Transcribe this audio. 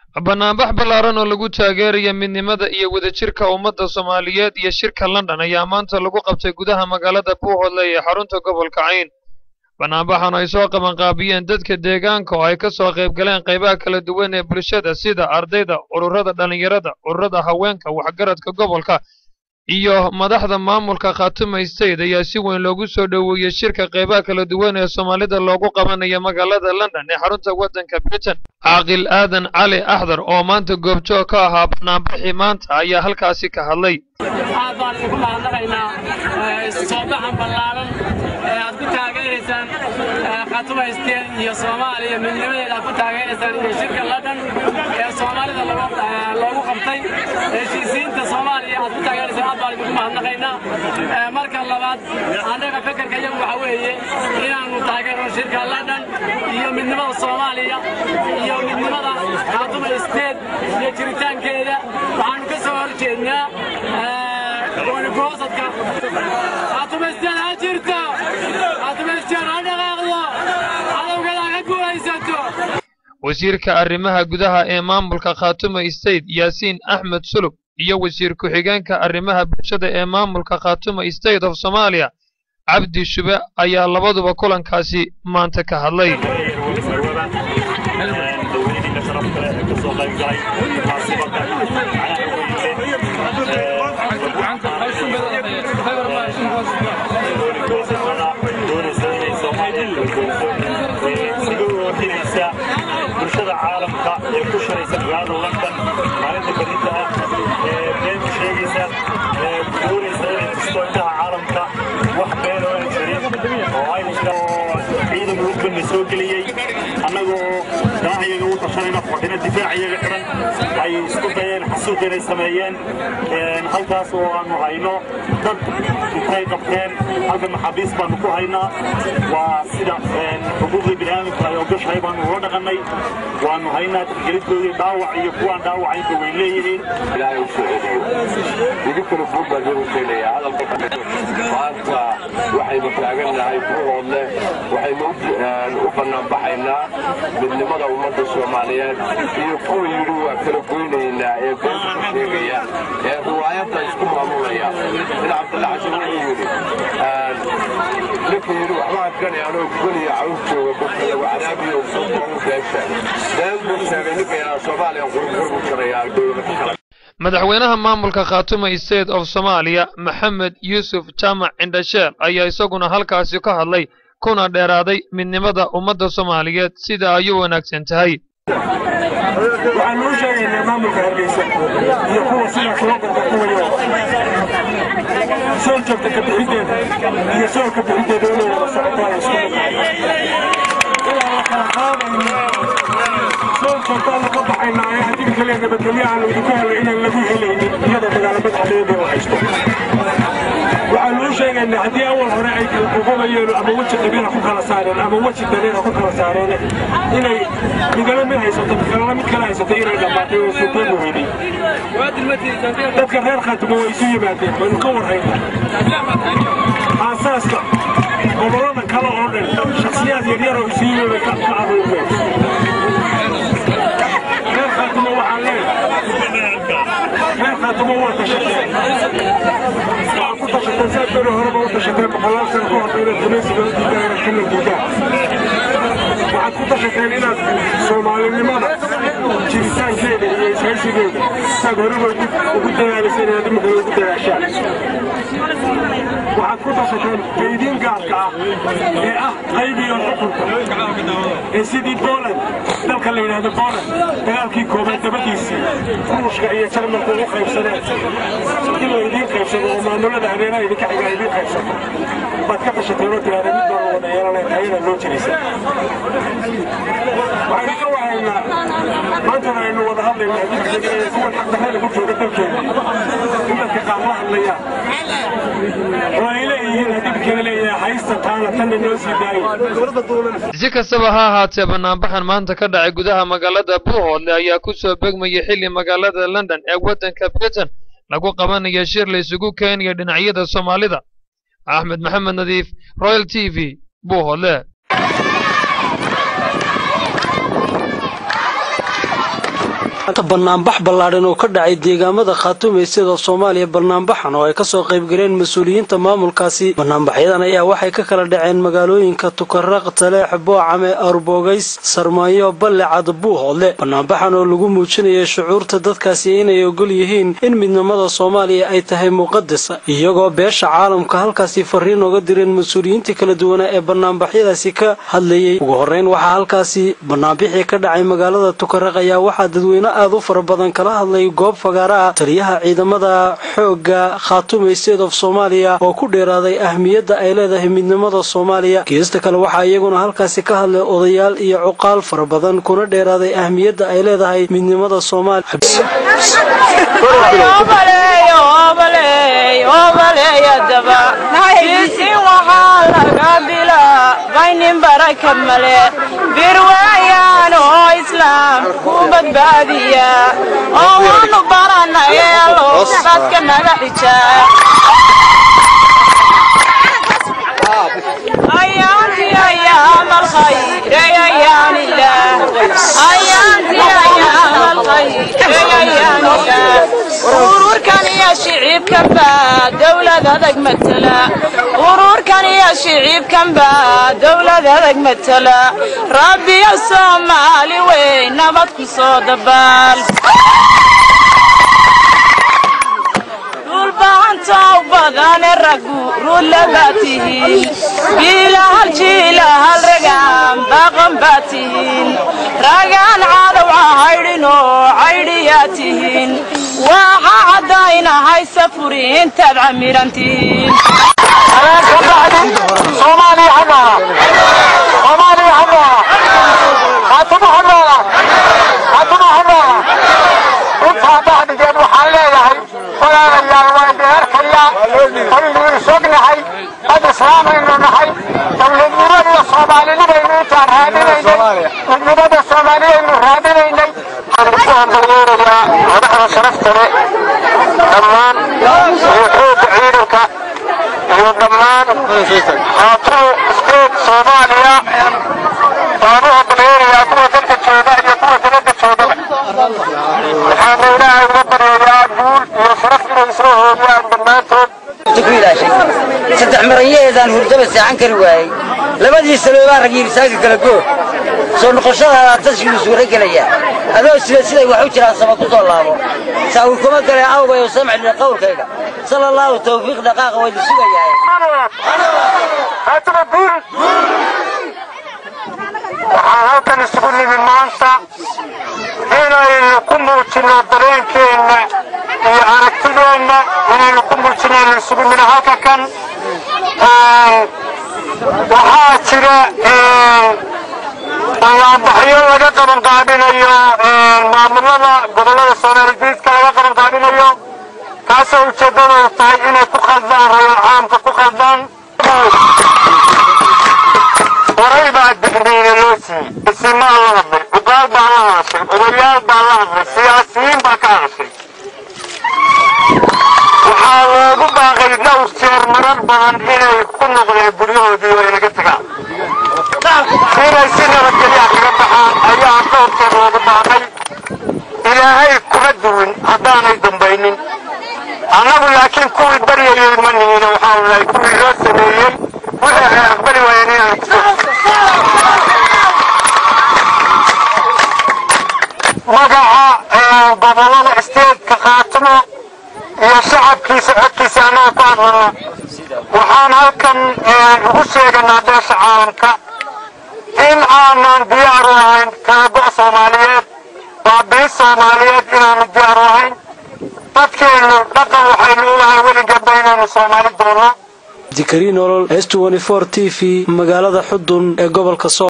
banaanbax ballaaran oo lagu taageeraya midnimada iyo wadajirka ummadda soomaaliyeed iyo shirka london ayaa maanta lagu qabtay gudaha magaalada buuhoodle ee xarunta gobolka cayn banaanbaxan ay soo qabanqaabiyeen dadka deegaanka oo ay ka soo qayb galeen qaybaha kala duwan ee bulshada sida ardayda ururada dhallinyarada ururada haweenka waxgaradka gobolka iyo madaxda maamulka khaatuma state ayaa si weyn loogu soo dhoweeyey shirka qaybaha kala duwan ee soomaalida loogu qabanayo magaalada london ee xarunta waddanka britain caaqil aadan cali axdar oo maanta goobjoog ka ahaa banaanbaxii maanta ayaa halkaasi ka hadlay aad baan idinku mahadnaqaynaa soobaxan ballaaran ee aad ku taageeraysaan khaatuma steen iyo soomaaliya midnimadeeda aad ku taageeraysaan iyo shirka london ee soomaalida loogu qabtay heshiisiinta soomaaliya aad ku taageeraysaan aad baan idinku mahadnaqaynaa marka labaad annaga fekerka iyagu waxa weeye inaannu taageerno shirka london iyo midnimada soomaaliya iyo midnimada khaatuma steen iyo jiritaankeeda waxaannu ka soo hor jeednaa goonigosadka khaatumaysteen ha jirto khaatumaysteen ha dhaqaaqdo cadowgada ha ka guulaysato wasiirka arrimaha gudaha ee maamulka khaatuma state yaasiin axmed sulub iyo wasiir ku-xigeenka arrimaha bulshada ee maamulka khaatuma state of soomaaliya cabdi shube ayaa labaduba kulankaasi maanta ka hadlay bulshada caalamka ee ku shiraysa magaalada london maalinta berita ah ee been sheegaysa ee doonaysa inay tusto indhaha caalamka wax been oo aan jirin oo aynu ciidan mudbanna soo geliyey annagoo daaciyaga u tashanayna fadhina difaacayaga xiran ay isku dayeen xasuuq inay sameeyeen halkaas oo aanu hayno dad intay qabteen halka maxaabiis baanu ku haynaa waa sida xuquuqdii bini'aadamku ay ogashahay baanu ula dhaqannay waanu haynaa tixgelidkoodii dhaawac iyo kuwaan dhaawacaynba way leeyihiin ilaahay u soo celiyo idinkuna buug baan idigu keenayaa hadalka maanta waxaynu taagannahay buuhoodle waxaynu u banaanbaxaynaa midnimada ummadda soomaaliyeed iyo kuwa yidhi waa kala goynaynaa ee beenta ka sheegaya ee riwaayadda isku maamulaya in cabdilla xasan wuxuu yidhi ninka yidhi waxbaan gani anoo goniya caws jooga dadka lagu cadaabiyo sokoru beesha been buu sheegay ninka yaraa soomaaliya qurqurbu jarayaa dowlada kale madaxweynaha maamulka khaatuma state of soomaaliya maxamed yuusuf jaamac cindhasheel ayaa isaguna halkaasi ka hadlay kuna dheeraaday midnimada ummadda soomaaliyeed sida ay u wanaagsan tahay waxaan uu sheegaynaa maamulka hargeysa iyo kuwa sida kuwabanka kuwayo soo joogta ka bixiddeeda iyo soo ka bixiddeeda inay wada socotaan isku ilaa la kala qaadayno soo joogtaan laga baxaynaa ee haddii kale nabadgelyo aan idinku helay inaan lagu helaynin iyadoo magaalo madaxdeeda oo haysto waxaan uu sheegaynaa haddii awal hore ay kala ququbayeen ama weji qabiila ku kala saareen ama weji dareera ku kala saareen inay midala mid haysato midkalala mid kale haysato inay dhammaatay oo suuqeegu weynay dadka reer khaatimo way isu yimaadeen waynu ka warhaynaa aasaaska gobollada kale oo dhan shakhsiyaad yaryar oo isu yimid bay ka aruureen reer khaatimo waxaan leeyahay reer khaatimo waa tashateen waxaa ku tashateen saad beri horeba u tashateen boqolaal sano ka hor inaad gumaysiga u diidaan inaad ka nadiidaan waxaad ku tashateen inaad soomaalinimada jiritaankeeda iyo ishaysigeeda saad horeba ugu dadaaliseen inaad imikale ugu dadaashaan waxaad ku tashateen kaydiin gaarka ah ee ah qaybiyo xukunka ee sidii Poland dalka la yidhaahdo Poland dagaalkii koobaad dabadiisii ruushka iyo jarmalka ugu qaybsadeen in la idiin qaybsado oo maamulada habeeraha idinka xiga idiin qaybsato baad ka tashateen oo tiraahda mid baan wada yeelanayn ayada loo jiraysa waxaynu ka wahaynaa maantana aynu wada hadlaynaa kuwan xaqdarre lagu jooga dalkeena in dadka qaar la hadlayaan oo ay leeyihiin haddii kale leeyahay haysta taana tan inoo sii daayo si kastaba ha ahaatee banaanbaxan maanta ka dhacay gudaha magaalada buuhoodle ayaa ku soo begmayay xilli magaalada london ee waddanka britain lagu qabanayo shir la isugu keenayo dhinacyada soomaalida axmed maxamed nadiif royal t v buuhoodle banaanbax ballaadhan oo ka dhacay deegaamada khaatumaysyada soomaaliya banaanbaxan oo ay kasoo qaybgaleen mas-uuliyiinta maamulkaasi banaanbaxyadan ayaa waxay ka kala dhaceen magaalooyinka tukaraq taleex boocame arbogays sarmaayo balle cad buuhoodle banaanbaxan oo lagu muujinaya shucuurta dadkaasi inay ogol yihiin in midnimada soomaaliya ay tahay muqadas iyagoo beesha caalamka halkaasi fariin oga direen mas-uuliyiintii kala duwanaa ee banaanbaxyadaasi ka hadlayay ugu horeyn waxaa halkaasi banaanbixii ka dhacay magaalada tukaraq ayaa waxaa dadweyne aad u fara badan kala hadlay goob fagaara ah taliyaha ciidamada xoogga khaatume state of soomaaliya oo ku dheeraaday ahmiyadda ay leedahay midnimada soomaaliya geesta kale waxaa iyaguna halkaasi ka hadlay odayaal iyo cuqaal fara badan kuna dheeraaday ahmiyadda ay leedahay midnimada soomaaliya birwaayaan oo islaam ku badbaadiya oo waanu baranayeelo dadka naga xijaa ayaantii ayaam alkhayr ayaan ilaah ayaantii ayaam alkhayr ayaan ilaah ururkan iyo shicibkan baa dowlad adag matala ururkan iyo shicibkan baa dowlad adag matala rabbiyo soomaali weyn nabad ku soo dabaal dhulbaantow badane raggu rudla baa tihiin biilahal jiilahal ragaan baaqan baa tihiin ragaan cadow cahaydhinoo caydhiyaa tihiin waxa caddaynahay safuri intaad camiran tihiin intaa bacdigeed waxaan leeyahay walaalayaal waan deerkaya aynu isognahay dad islaamaynu nahay dowladnimada iyo soomaalinimaynu intaan raadinaynay midnimada soomaaliyaynu raadinaynay waxaan ku hambalyeerayaa madaxda sharafta leh dhammaan iyo xoogga ciidanka iyo dhammaan haatu isteed soomaaliya waan u hambalyeerayaa kuwa dalka jooga iyo kuwa dibadda joogaba waxaana ilaahay uga baryayaa guul iyo sharaf inay soo hooriyaan dhammaantood saddex maranyaheedaan hurdaba seexan kari waayey labadii saloobaa rag yirisaaga kala goor soo noqoshadaada tashkiilu suura gelaya adoo sida siday wax u jiraan sama ku soo laabo saawi kuma galee awgay oo samcilina qowlkayga sala allaahu tawfiiq dhaqaaqa waydi sugayahay haataba guul waxaan halkan isugu nimi maanta inaynu ku muujinno dareenkeenna iyo aragtideenna inaynu ku muujinno inaynu isugu nimi halka kan waxaa jira bayaanbaxyo laga qaban qaadinayo maamulada gobollada soomaali diidka laga qaban qaadinayo kaasoo ujeeddadoodu tahay inay ku khaldaan rayo caamka ku khaldaan horay baa digniina loo siiyey isimaa la hadlay cubaal baa la hadashay odayaal baa la hadlay siyaasiyiin baa ka hadashay waxaa loogu baaqay dhowr jeer marar badan inay ku noqdeen guryahoodii oo inaga tagaan inay si nabadgelyaa kaga baxaan ayaa dhowr jeer loogu baaqay ilaahay kuma duwin haddaanay dambaynin annagu laakiin kuwii baryayay ma nihina waxaanu nahay kuwii loo sameeyey wixii ay aqbali waayeen inaan magaca gobolada isteedka khaatimo iyo shacabkiisa codkiisa annaga ku hadlana waxaan halkan ugu sheeganaa beesha caalamka in aanan diyaar u ahayn kaago soomaaliyeed baabii soomaaliyeed inaanu diyaar u ahayn dadkeennu dhaqan waxaynu u lahay weligeedba inaynu soomaali doonno dikariin olol s t v magaalada xudun ee gobolka